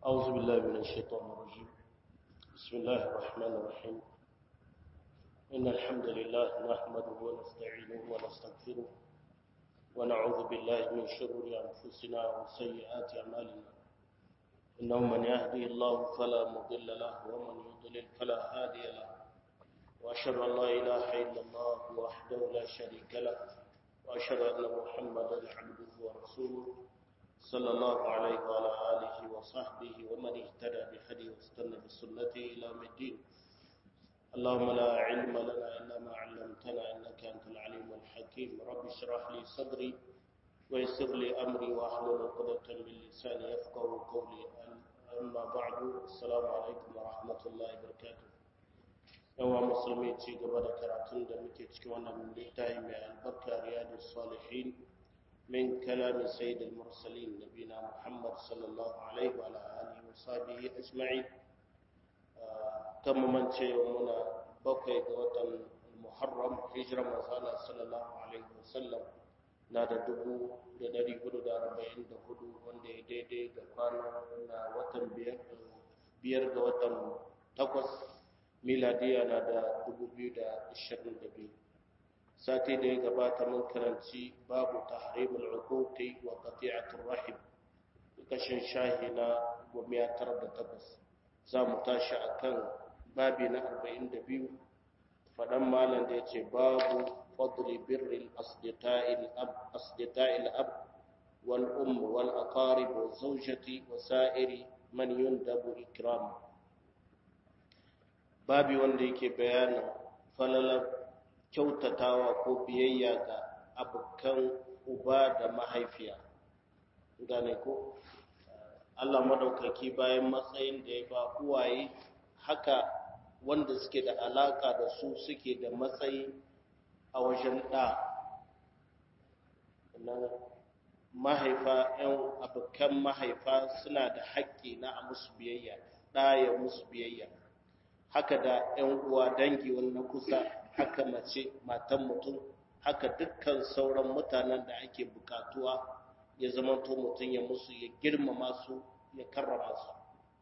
أعوذ بالله من الشيطان الرجيم بسم الله الرحمن الرحيم إن الحمد لله نحمده ونستعينه ونستغفره ونعوذ بالله من شرور أنفسنا وسيئات أعمالنا إنه من يهدي الله فلا مضل له ومن يضلل فلا هادي له وأشهد أن لا إله إلا الله وحده لا شريك له وأشهد أن محمدا عبده ورسوله صلى الله عليه وعلى آله وصحبه ومن اهتدى بهديه واستنى بسنته إلى يوم الدين اللهم لا علم لنا إلا ما علمتنا إنك أنت العليم الحكيم رب اشرح لي صدري ويسر لي أمري واحلل عقدة من لساني يفقه قولي أما بعد السلام عليكم ورحمة الله وبركاته yawa musulmi ci gaba da karatun da muke cikin wannan littafi mai albarka riyadu salihin min kalamin sayyidul mursalin nabina muhammad sallallahu alaihi wa alihi wa sahbihi ajma'in kan mamance muna bakwai ga watan muharram hijira manzala sallallahu alaihi wa sallam na da dubu da dari hudu da arba'in da hudu wanda ya daidai da kwana na watan biyar ga watan takwas miladiya na da 2022 sati da ya gabata mun karanci babu tahrimul uquqi wa qati'atur rahim kashin shahi na 908 za mu tashi akan babi na 42 fadan malam da yace babu fadli birril asdiqa'il ab asdiqa'il ab wal um wal aqarib wa zawjati wa sa'iri man yundabu ikramu babi wanda yake bayanin falalar kyautatawa ko biyayya ga abokan uba da mahaifiya gane ko Allah madaukaki bayan matsayin da ya ba uwaye haka wanda suke da alaka da su suke da matsayi a wajen ɗa mahaifa 'yan abokan mahaifa suna da haƙƙi na a musu biyayya ɗaya musu biyayya haka da ‘yan uwa dangi na kusa haka mace matan mutum haka dukkan sauran mutanen da ake bukatuwa ya zama to mutum ya musu ya girmama su ya karrama su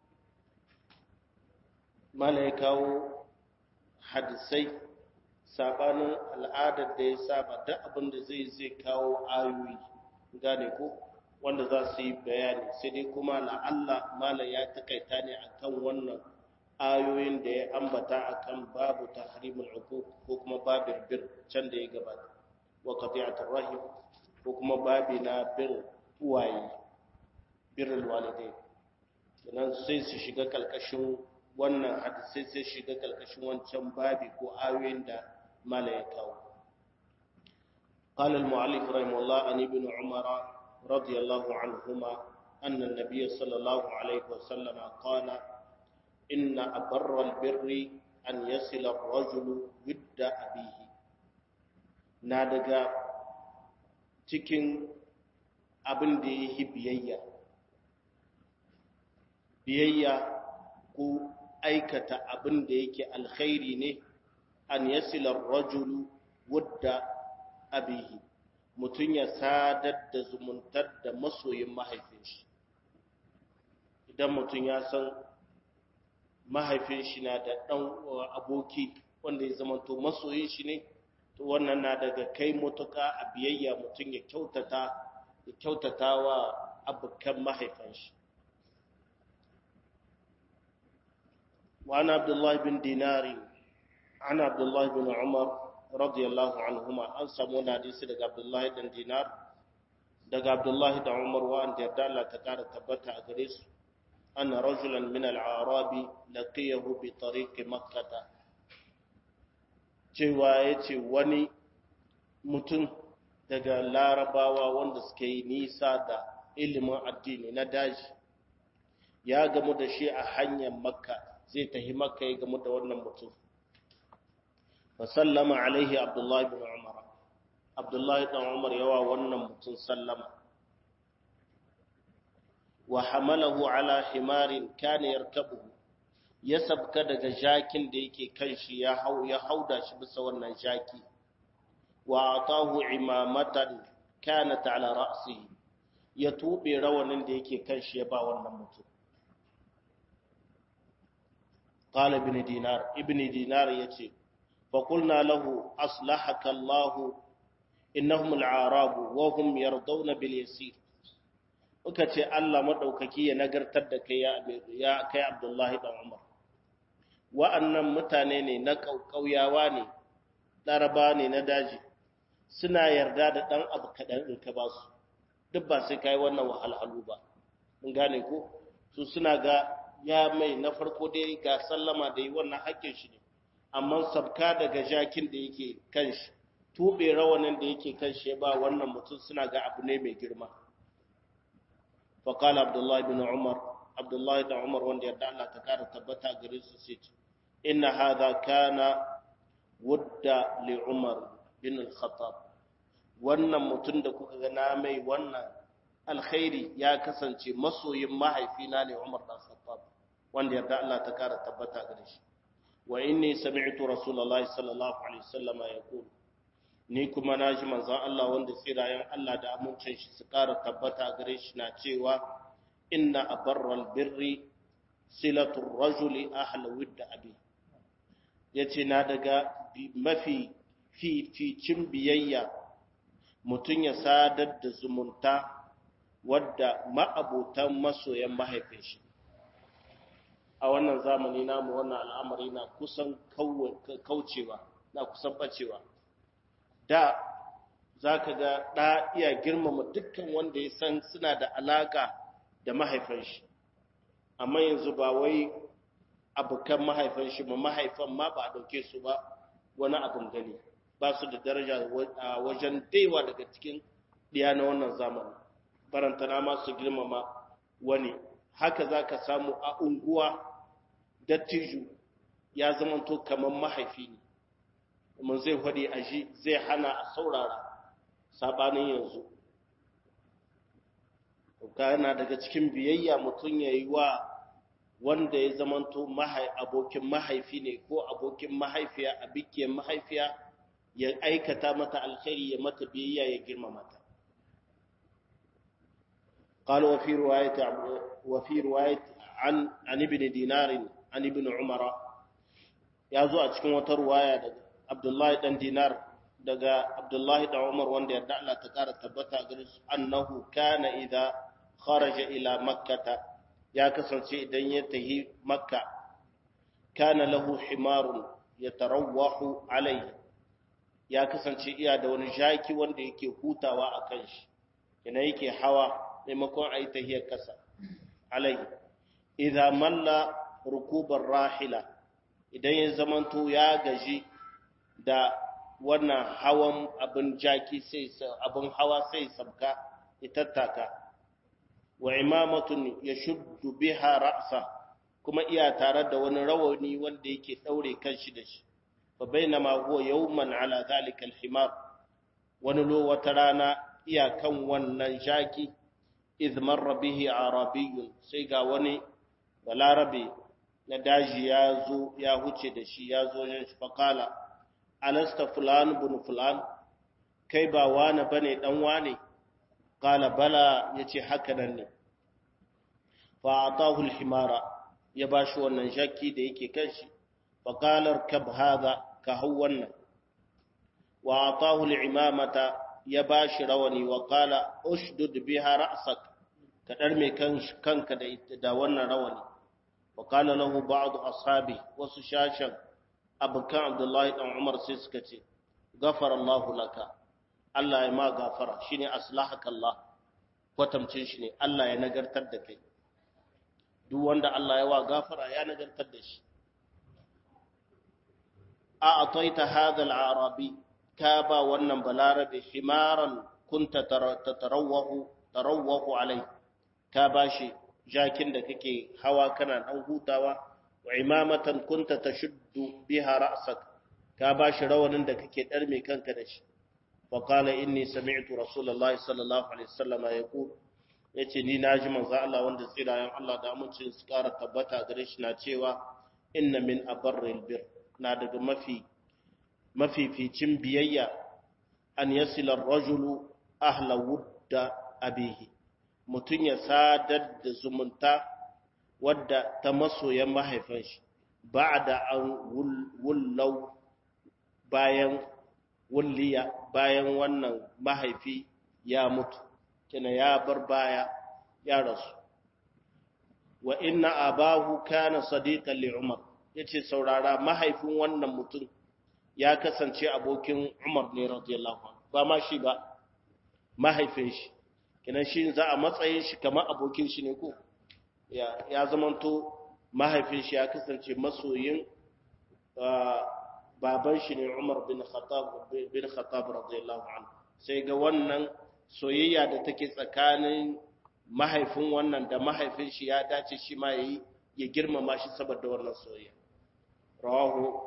mala ya kawo hadisai sabanin al'adar da ya saba duk abin da zai zai kawo ayoyi gane ko wanda za su yi bayani sai dai kuma la'alla mala ya takaita ne akan wannan ayoyin da ya ambata akan babu tahrimul uquq ko kuma babir bir can da ya gabata wa qati'atur rahim ko kuma babi na bir uwaye birrul walidai dan sai su shiga kalkashin wannan hadisi sai shiga kalkashin wancan babi ko ayoyin da mala ya kawo قال المؤلف رحمه الله عن ابن عمر رضي الله عنهما أن النبي صلى الله عليه وسلم قال إن أبر البر أن يصل الرجل ود أبيه نادقا cikin abin da ya yi biyayya biyayya ko aikata abin da yake alkhairi ne an yasilar rajulu wadda abihi mutum ya sadar da zumuntar da masoyin mahaifin shi idan mutum ya san mahaifin shi na da ɗan aboki wanda ya zama to masoyin shi ne to wannan na daga kai mutuka a biyayya mutum ya kyautata ya kyautata wa abokan mahaifin shi وعن عبد الله بن دينار عن عبد الله بن عمر رضي الله عنهما an samu wani hadisi daga Abdullahi dan Dinar daga Abdullahi da Umar wa an yarda Allah ta kara tabbata a gare su أن رجلا من العرب لقيه بطريق مكة cewa ya ce wani mutum daga larabawa wanda suke yi nisa da ilimin addini na daji ya gamu da shi a hanyar makka zai tafi makka ya gamu da wannan mutum fasallama alaihi abdullahi bin umar abdullahi dan umar yawa wannan mutum sallama wa hamalahu ala himarin kana yarkabuhu ya sabka daga jakin da yake kan shi ya hau ya hauda shi bisa wannan jaki wa atahu imamatan kanat ala ra'sihi ya tube rawanin da yake kan shi ya ba wannan mutum qala ibn dinar ibn dinar yace fa qulna lahu aslahaka Allah innahum al-a'rab wa hum yardawna bil yasir muka ce Allah madaukaki ya nagartar da kai ya kai Abdullahi dan Umar wa'annan mutane ne na kauyawa ne laraba ne na daji suna yarda da ɗan abu kaɗan in ka ba su duk ba sai kai wannan wahalhalu ba mun gane ko su suna ga ya mai na farko dai ga sallama da yi wannan haƙƙin shi ne amma sabka daga jakin da yake kan shi tuɓe rawanin da yake kan shi ba wannan mutum suna ga abu ne mai girma faƙala abdullahi bin umar abdullahi da umar wanda yarda Allah ta kara tabbata gare su sai ce inna hadha kana wudda li umar bin al-khattab wannan mutum da kuka ga na mai wannan alkhairi ya kasance masoyin mahaifina ne umar dan khattab wanda yarda Allah ta kara tabbata gare shi wa inni sami'tu rasulullahi sallallahu alaihi wasallama yaqul ni kuma naji manzon Allah wanda tsirayen Allah da amincin shi su kara tabbata gare shi na cewa inna abarral birri silatu rajuli ahla widda abi yace na daga mafi fificin biyayya mutum ya sadar da zumunta wadda ma'abutan masoyan mahaifin shi a wannan zamani namu wannan al'amari na kusan kaucewa na kusan bacewa da za ka ga ɗa iya girmama dukkan wanda ya san suna da alaƙa da mahaifin shi amma yanzu ba wai abokan mahaifin shi ma mahaifan ma ba a ɗauke su ba wani abin gani ba su da daraja a wajen daiwa daga cikin ɗiya na wannan zamani barantana ma su girmama wani haka za ka samu a unguwa dattijo ya zamanto kamar mahaifi ne kuma zai faɗi a shi zai hana a saurara sabanin yanzu yana daga cikin biyayya mutum ya yi wa wanda ya zamanto abokin mahaifi ne ko abokin mahaifiya a bikiyar mahaifiya ya aikata mata alkhairi ya mata biyayya ya girmama ta قال وفي رواية وفي رواية عن عن ابن دينار عن ابن عمر يا زو a cikin wata ruwaya daga Abdullahi dan Dinar daga Abdullahi dan Umar wanda yarda Allah ta kara tabbata gare su annahu kana idza kharaja ila makkah ya kasance idan ya tahi makka kana lahu himarun yatarawwahu alayhi ya kasance iya da wani jaki wanda yake hutawa akan shi ina yake hawa maimakon a yi tahiyar ƙasa alai idan malla rukubar rahila idan ya zamanto ya gaji da wannan hawan abin jaki sai abin hawa sai sabka ya tattaka wa imamatun ya shuddu biha ra'sa kuma iya tare da wani rawani wanda yake daure kanshi da shi fa bainama huwa yawman ala zalika alhimar wani lo wata rana iya kan wannan jaki idh marra bihi arabiyyun sai ga wani balarabe na daji ya zo ya huce da shi ya zo yin shi faqala alasta fulan bin fulan kai ba wani bane dan wane qala bala yace haka nan ne fa atahu alhimara ya bashi wannan shakki da yake kan shi faqala kab hadha ka hau wannan wa atahu alimamata ya bashi rawani wa qala ushdud biha ra'sak ka dar me kanka da da wannan rawani wa qala lahu ba'd ashabi wasu shashan abukan abdullahi dan umar sai suka ce ghafara Allah laka Allah ya ma gafara shine aslahaka Allah kwatamcin shi ne Allah ya nagartar da kai duk wanda Allah ya wa gafara ya nagartar da shi a ataita hadha al-arabi ka ba wannan balarabe himaran kunta tatarawwahu tarawwahu alai ka bashi jakin da kake hawa kana dan hutawa wa imamatan kunta tashuddu biha ra'sak ka bashi rawanin da kake darme kanka da shi wa qala inni sami'tu rasulullahi sallallahu alaihi wasallam yaqul yace ni naji manzo Allah wanda tsirayen Allah da amincin su kara tabbata gare shi na cewa inna min abarril bir na daga mafi mafificin biyayya an yasila rajulu ahla wudda abihi mutum ya sadar da zumunta wadda ta masoyan mahaifin shi ba'da an wullau bayan wulliya bayan wannan mahaifi ya mutu kina ya bar baya ya rasu wa inna abahu kana sadiqan li umar yace saurara mahaifin wannan mutum ya kasance abokin umar ne radiyallahu anhu ba ma shi ba mahaifin shi kina shi za a matsayin shi kamar abokin shi ne ko ya ya zamanto mahaifin shi ya kasance masoyin baban shi ne Umar bin Khattab bin Khattab radiyallahu anhu sai ga wannan soyayya da take tsakanin mahaifin wannan da mahaifin shi ya dace shi ma yayi ya girmama shi saboda wannan soyayya rawahu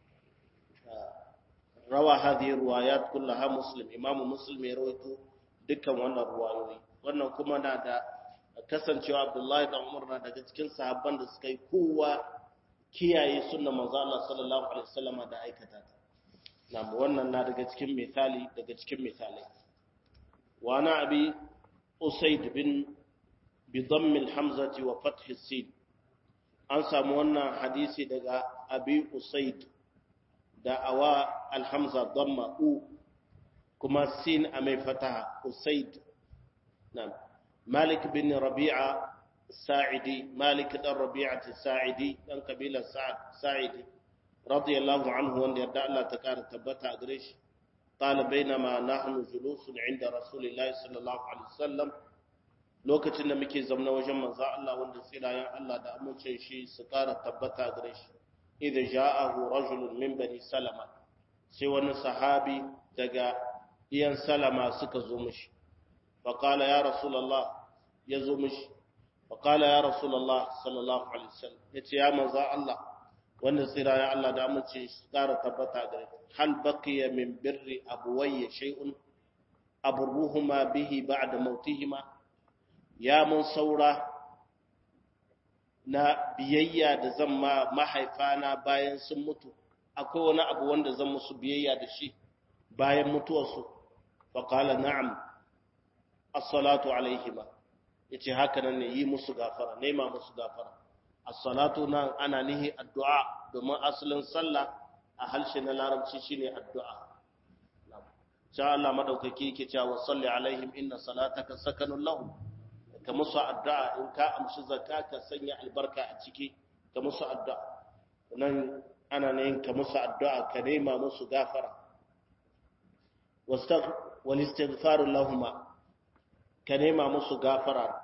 rawa hadhihi riwayat kullaha muslim imamu muslim ya rawaito dukkan wannan ruwayoyi wannan kuma na da kasancewa Abdullahi da Umar na daga cikin sahabban da suka yi kowa kiyaye sunna manzo Allah sallallahu alaihi wasallam da aikata ta na wannan na daga cikin misali daga cikin misalai wa na abi usayd bin bi dhamm al-hamzati wa fath as-sin an samu wannan hadisi daga abi usayd da awa al-hamza dhamma u kuma sin a mai fataha usayd na'am malik bin rabi'a sa'idi malik dan rabi'ati sa'idi dan kabilar sa'idi radiyallahu anhu wanda yarda Allah ta kara tabbata a gare shi qala bainama nahnu julusun inda rasulillahi sallallahu alaihi wasallam lokacin da muke zamna wajen manzo Allah wanda tsirayen Allah da amincin shi su kara tabbata a gare shi idza ja'ahu rajulun min bani salama sai wani sahabi daga iyan salama suka zo mishi fa qala ya rasulullah ya zo mishi فقال يا رسول الله صلى الله عليه وسلم yace ya manzo Allah wanda tsira ya Allah da amince shi tsara tabbata gare hal baqiya min birri abuwayya shay'un abruhuma bihi ba'da mautihima ya mun saura na biyayya da zan ma mahaifana bayan sun mutu akwai wani abu wanda zan musu biyayya da shi bayan mutuwarsu faqala na'am as-salatu alaihima yace haka nan ne yi musu gafara nema musu gafara as-salatu nan ana nihi addu'a domin asalin sallah a harshe na larabci shine addu'a sha Allah madaukaki yake cewa salli alaihim inna salataka sakanun lahum ka musu addu'a in ka amshi zakka ka sanya albarka a ciki ka musu addu'a nan ana ne ka musu addu'a ka nema musu gafara wastagh wal istighfar lahumma ka nema musu gafara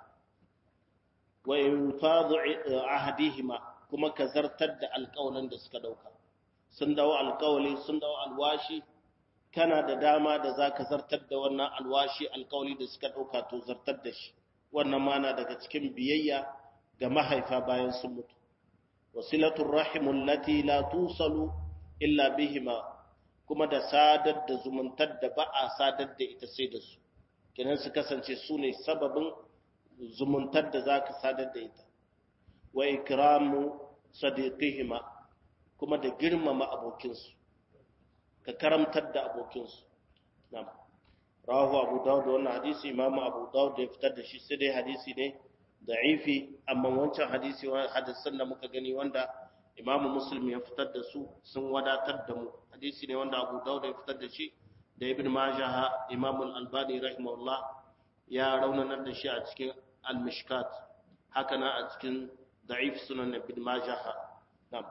wa infadu ahdihima kuma ka zartar da alƙawalin da suka dauka sun dawo alƙawali sun dawo alwashi kana da dama da zaka zartar da wannan alwashi alƙawali da suka dauka to zartar da shi wannan mana daga cikin biyayya ga mahaifa bayan sun mutu wasilatul rahimul lati la tusalu illa bihima kuma da sadar da zumuntar da ba a sadar da ita sai da su kenan su kasance su ne sababin zumuntar da za ka sadar da ita wa ikramu sadiqihima kuma da girmama abokinsu ka karamtar da abokinsu na'am rawahu abu dawud wannan hadisi imamu abu dawud da ya fitar da shi sai dai hadisi ne da'ifi amma wancan hadisi wa hadisan da muka gani wanda imamu muslim ya fitar da su sun wadatar da mu hadisi ne wanda abu dawud ya fitar da shi da ibn majah imam al-albani rahimahullah ya raunanar da shi a cikin al-mishkat haka na a cikin da'if sunan ibn majah na'am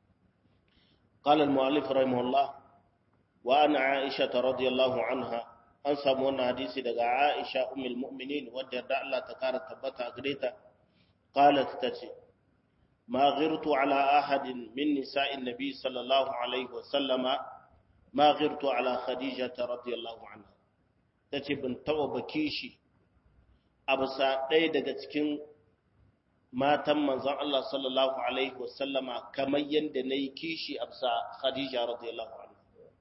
قال المؤلف رحمه الله وأنا عائشة رضي الله عنها an samu wannan hadisi daga Aisha ummul mu'minin wadda da Allah ta kara tabbata gare ta qalat tace ma ghirtu ala ahadin min nisa'in nabi sallallahu alaihi wa sallama ma ghirtu ala khadija radiyallahu anha tace ban tawa baki shi abusa ɗaya daga cikin matan manzon Allah sallallahu alaihi wa sallama kamar yanda nayi kishi abusa khadija radiyallahu anha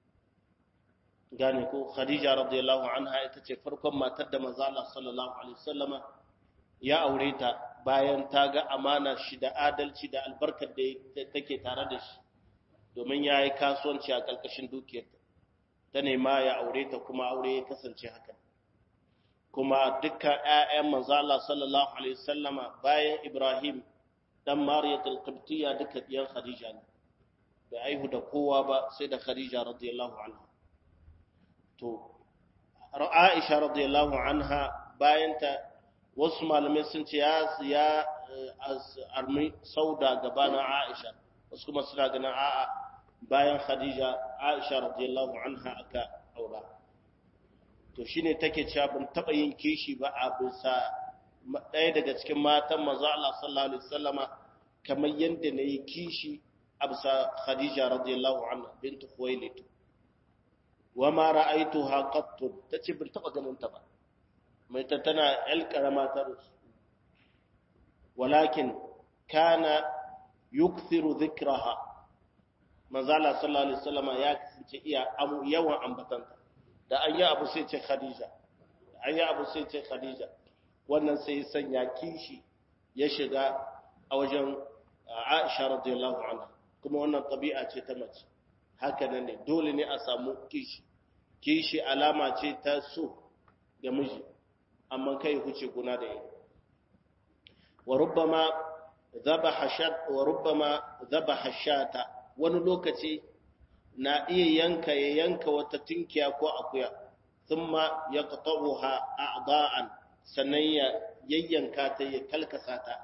gane ko khadija radiyallahu anha ita ce farkon matar da manzo Allah sallallahu alaihi wasallama ya aure ta bayan ta ga amana shi da adalci da albarkar da take tare da shi domin ya yi kasuwanci a ƙarƙashin dukiyarta ta nema ya aure ta kuma aure ya kasance haka kuma dukkan ƴaƴan manzo Allah sallallahu alaihi wasallama bayan Ibrahim dan mariyatul qibtiyya duka diyan khadija ne bai aihu da kowa ba sai da khadija radiyallahu anha to aisha radiyallahu anha bayan ta wasu malamai sun ce ya ya armi sauda gabanin aisha wasu kuma suna ganin a'a bayan khadija aisha radiyallahu anha aka aura to shine take cewa ban taba yin kishi ba a bisa ɗaya daga cikin matan manzo Allah sallallahu alaihi wasallama kamar yadda nayi kishi a bisa khadija radiyallahu anha bint khuwailid wa ma ra'aytuha qattu tace ban taba ganin ta ba mai ta tana el karama ta rusu walakin kana yukthiru dhikraha manzo Allah sallallahu alaihi wasallama ya kasance iya yawan ambatanta da an yi abu sai ce khadija an yi abu sai ce khadija wannan sai ya sanya kishi ya shiga a wajen aisha radiyallahu anha kuma wannan tabi'a ce ta mace haka nan ne dole ne a samu kishi kishi alama ce ta so ga miji amma kai huce guna da yi wa rubbama dhabaha shat wa rubbama dhabaha shata wani lokaci na iya yanka ya yanka wata tinkiya ko akuya thumma yaqta'uha a'da'an sannan ya yayyanka ta ya kalkasa ta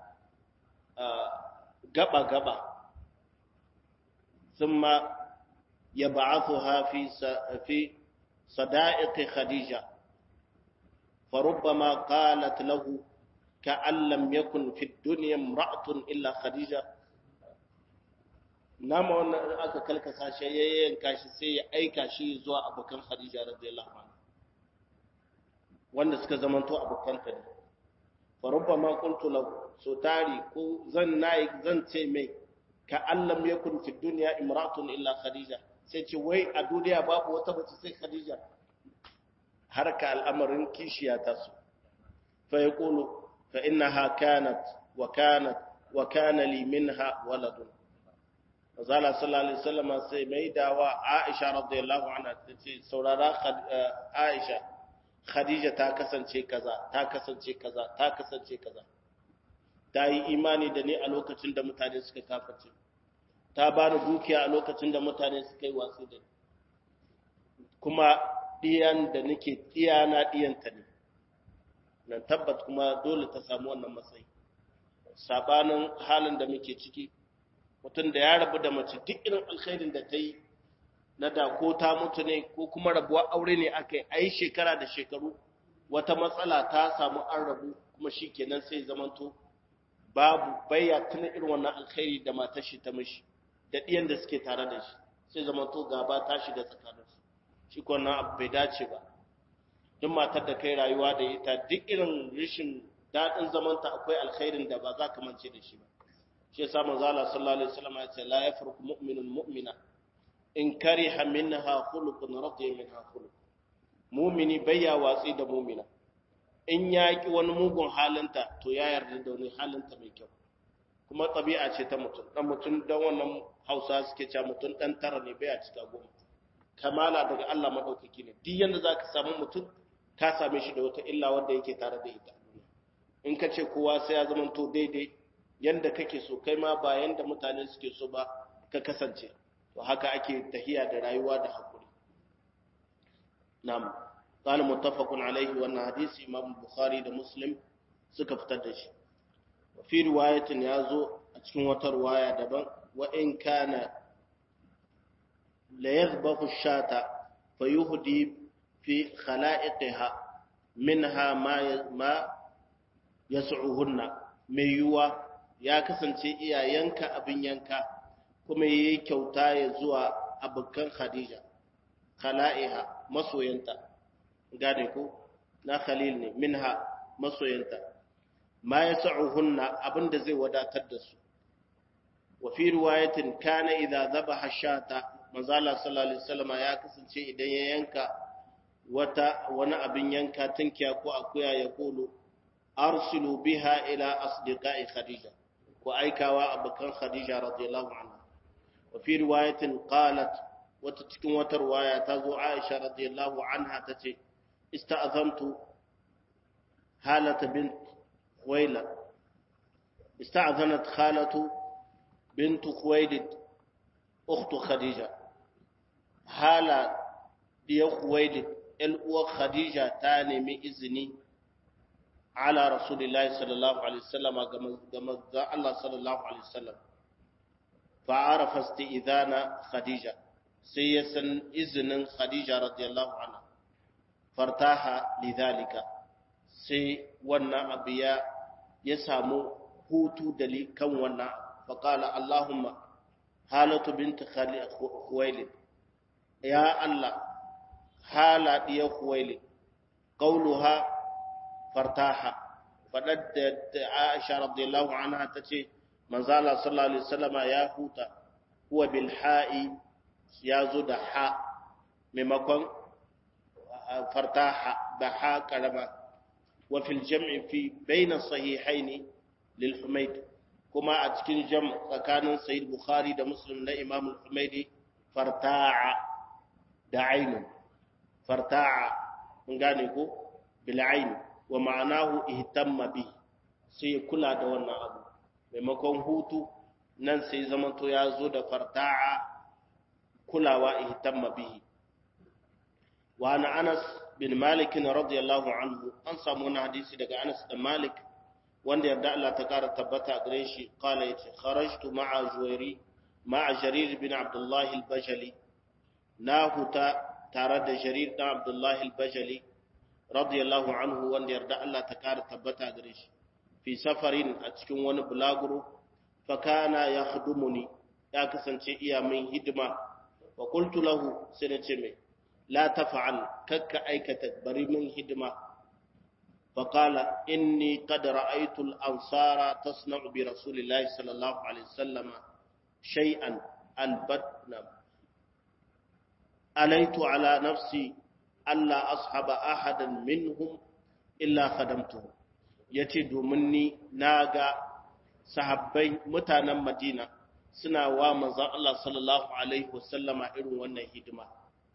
gaba gaba thumma yab'athuha fi fi sada'iq khadija فربما قالت له كأن لم يكن في الدنيا امرأة إلا خديجة nama wannan aka kalkasa shi ya yanka shi sai ya aika shi zuwa abokan Khadija radiyallahu anha wanda suka zamanto abokan ta ne fa rubbama qultu lahu so tari ko zan nayi zan ce mai ka allam yakun fi dunya imra'atun illa Khadija sai ce wai a duniya babu wata mace sai Khadija harka al'amarin kishiya ta su fa yaqulu fa innaha kanat wa kanat wa kana li minha waladun Azala sallallahu Alaihi wasallama sai mai dawa Aisha radiyallahu anha ta ce saurara Aisha Khadija ta kasance kaza ta kasance kaza ta kasance kaza ta yi imani da ni a lokacin da mutane suka kaface ta bani dukiya a lokacin da mutane suka yi wasu da ni kuma diyan da nake diyana diyanta ne nan tabbat kuma dole ta samu wannan matsayi sabanin halin da muke ciki mutum da ya rabu da mace duk irin alkhairin da ta yi na da ko ta mutu ne ko kuma rabuwa aure ne aka yi a yi shekara da shekaru wata matsala ta samu an rabu kuma shi kenan sai zamanto babu baya tuna irin wannan alkhairi da matar shi ta mishi da ɗiyan da suke tare da shi sai zamanto gaba ta shiga tsakaninsu shi ko wannan abu bai dace ba duk matar da kai rayuwa da ita duk irin rashin daɗin zamanta akwai alkhairin da ba za ka mance da shi ba shi yasa manzo Allah sallallahu alaihi wasallam ya ce la yafruqu mu'minun mu'mina in kariha minha khuluqun radiya minha khuluq mu'mini bayya watsi da mu'mina in ya ki wani mugun halinta to ya yarda da wani halinta mai kyau kuma tabi'a ce ta mutum dan mutum dan wannan Hausa suke cewa mutum dan tara ne baya cika goma kamala daga Allah madaukaki ne duk yanda zaka samu mutum ka same shi da wata illa wanda yake tare da ita in ka ce kowa sai ya zama to daidai yanda kake so kai ma ba yanda mutane suke so ba ka kasance to haka ake tahiya da rayuwa da hakuri na'am qala muttafaqun alayhi wa anna hadisi imam bukhari da muslim suka fitar da shi wa fi riwayatin yazo a cikin wata riwaya daban wa in kana la yadhbahu shata fayuhdi fi khala'iqiha minha ma ma yas'uhunna mai yuwa ya kasance iya yanka abin yanka kuma ya yi kyauta ya zuwa abokan Khadija, khala'iha masoyanta, gane ko, na Khalil ne, minha masoyanta, ma ya sa'uhunna abin da zai wadatar da su. Wa fi riwayatin kana idza zaba hashata, manzala sallallahu Alaihi wasallama ya kasance idan ya yanka wata wani abin yanka tunkiya ko akuya ya kolo, arsilu biha ila asdiqai Khadija. ko aikawa abokan Khadija radiyallahu anha wa fi riwayatin qalat wata cikin wata riwaya ta zo Aisha radiyallahu anha tace ista'azantu halata bint Waila استأذنت خالة بنت خويلد أخت خديجة حالة دي خويلد الأخ خديجة تاني من إذني على رسول الله صلى الله عليه وسلم كما الله صلى الله عليه وسلم فعرف استئذان خديجة سيسن إذن خديجة رضي الله عنها فارتاح لذلك سي ونا أبيا يسامو هوتو دلي كم ونا فقال اللهم هالة بنت خويلد يا الله هالة يا خويلد قولها fartaha faɗar da Aisha radiyallahu anha ta ce manzala sallallahu alaihi wasallama ya huta huwa bil ha'i ya zo da ha maimakon fartaha da ha karama wa fil jam'i fi bayna sahihaini lil humayd kuma a cikin jam tsakanin sahih bukhari da muslim na imam al-humaydi farta'a da ainun farta'a mun gane ko bil ain wa ma'anahu ihtamma bi sai kula da wannan abu maimakon hutu nan sai zamanto ya zo da farta'a kulawa ihtamma bihi wa ana Anas bin Malik radiyallahu anhu an samu wani hadisi daga Anas da Malik wanda yarda Allah ta kara tabbata gare shi qala yace kharajtu ma'a Juwairi ma'a Jarir bin Abdullah al-Bajali na huta tare da Jarir bin Abdullah al-Bajali radiyallahu anhu wanda yarda Allah ta kara tabbata gare shi fi safarin a cikin wani bulaguro fa kana yakhdumuni ya kasance iya min hidima wa qultu lahu sai nace mai la taf'al kakka aikata bari min hidima fa qala inni qad ra'aytu al-ansara tasna'u bi rasulillahi sallallahu alaihi wasallam shay'an albatna alaitu ala nafsi alla ashaba ahadan minhum illa khadamtuhu yace domin ni naga sahabbai mutanen Madina suna wa manzon Allah sallallahu alaihi wasallama irin wannan hidima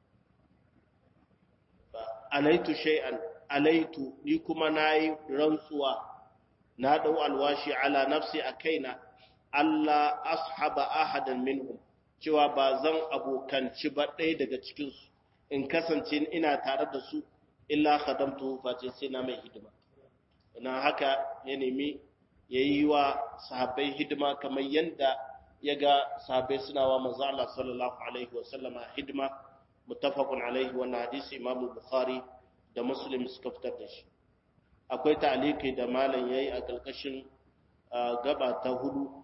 alaitu shay'an alaitu ni kuma nayi rantsuwa na dau alwashi ala nafsi a kaina Allah ashaba ahadan minhum cewa ba zan abokanci ba ɗaya daga cikinsu in kasance ina tare da su illa khadamtu face sai na mai hidima ina haka ya nemi ya yi wa sahabbai hidima kamar yadda ya ga sahabbai suna wa manzo Allah sallallahu alaihi wasallama hidima muttafaqun alaihi wannan hadisi Imam Bukhari da Muslim suka fitar da shi akwai ta'aliki da malam yayi a kalkashin gaba ta hudu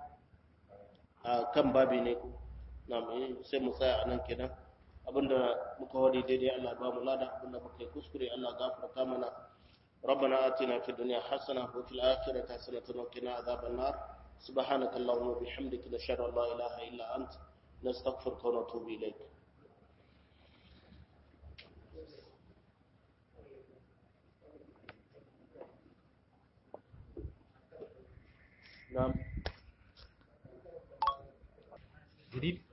kan babi ne ko na sai mu tsaya anan kenan abinda muka wadi daidai Allah ba mu lada abinda muka yi kuskure Allah gafarta mana ربنا آتنا في الدنيا حسنة وفي الآخرة حسنة وقنا عذاب النار سبحانك اللهم وبحمدك نشهد أن لا إله إلا أنت نستغفرك ونتوب إليك نعم جديد